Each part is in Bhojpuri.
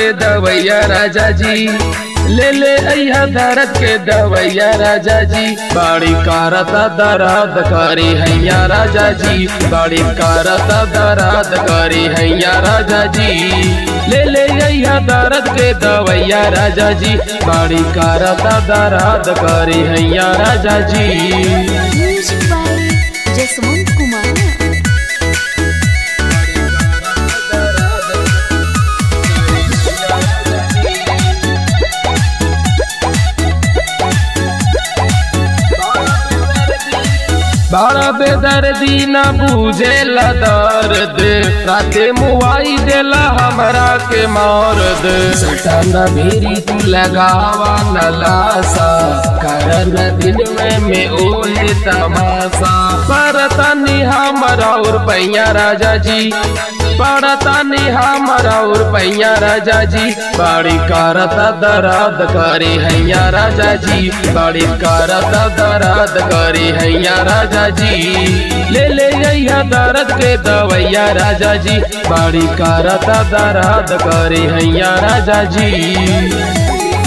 के दवैया राजा जी ले ले अइहा दर्द के दवैया राजा जी बाड़ी कारता दर्द करी हैया राजा जी बाड़ी कारता दर्द करी हैया राजा जी ले ले अइहा दर्द के दवैया राजा जी बाड़ी कारता दर्द करी हैया राजा जी Music by Jasmine Kumar. बड़ा बेदर्दी न बूझे दर्द राते मुआई देला हमरा के मौरद सटन भीरी तू लगावा न लासा करन दिन में में ओहे तमाशा परतनी हमरा और पैया राजा जी पड़तानी हमरा और पैया राजा जी बाड़ी करता दर्द करी हैया राजा जी बाड़ी करता दर्द करी हैया राजा जी ले ले अइहा दर्द के दवैया राजा जी बाड़ी करता दर्द करी हैया राजा जी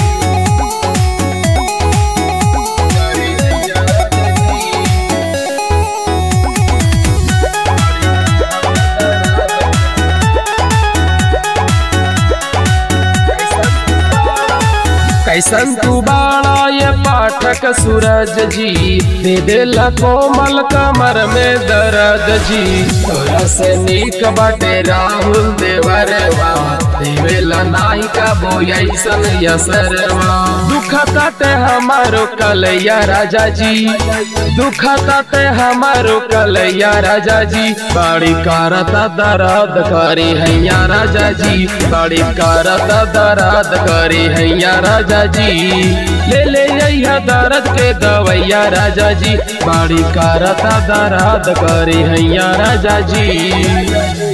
कैसन तू बाड़ा ये पाठक सूरज जी दे देला कोमल कमर में दर्द जी तोरा से नीक बाटे राहुल देवरवा देवेला नाई का बोयसन यसरवा दुख ताटे हमारो कलैया राजा जी दुख ताटे हमारो कलैया राजा जी बाड़ी करता दर्द करी हैया राजा जी बाड़ी करता दर्द करी हैया राजा जी ले ले अइहा दर्द के दवैया राजा जी बाड़ी करता दर्द करी हैया राजा जी